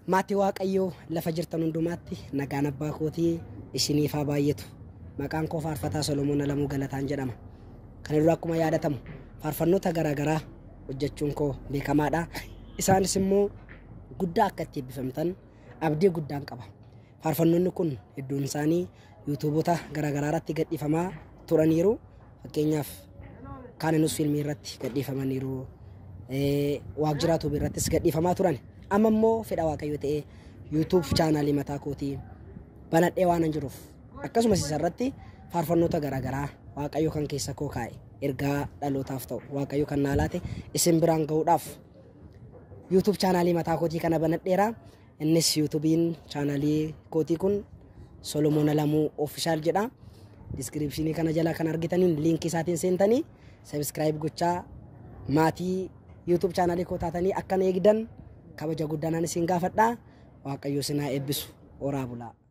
Maatii Waaqayyoo lafa jirtan hundumaatti nagaan abbaa kootii isiniif haa baay'atu. Maqaan koo faarfataa Solomoon Alamuu Galataan jedhama. Kana dura akkuma yaadatamu faarfannoota garaagaraa hojjechuun koo beekamaadha. Isaanis immoo guddaa akka itti eebbifamtan abdii guddaan qaba. Faarfannoonni kun hedduun isaanii yuutuubota garaagaraa irratti gadhiifamaa turaniiru. Fakkeenyaaf kaananus fiilmii irratti gadhiifamaniiru. Waajjira tuubii irrattis gadhiifamaa turan. Amma immoo fedha waaqayyo ta'ee yuutuub chaanaalii mataa kootii banadhee waan jiruuf akkasumas isarratti faarfannoota garaagaraa waaqayyo kan keessa koo kaa'e ergaa dhalootaaf ta'u waaqayyo kan naa laate isin biraan ga'uudhaaf yuutuub chaanaalii mataa kootii kana banadheera. Innis yuutuubiin chaanaalii kootii kun Solomoon Alamuu Ofishaal jedha. Diskiripshinii kana jala kan argitaniin liinkii isaatiin seentanii sabiskiraayib gochaa maatii yuutuub chaanaalii koo taatanii akkan eegdan kabaja guddaan isin gaafadha. Waaqayyo isin haa eebbisu. Horaa bulaa.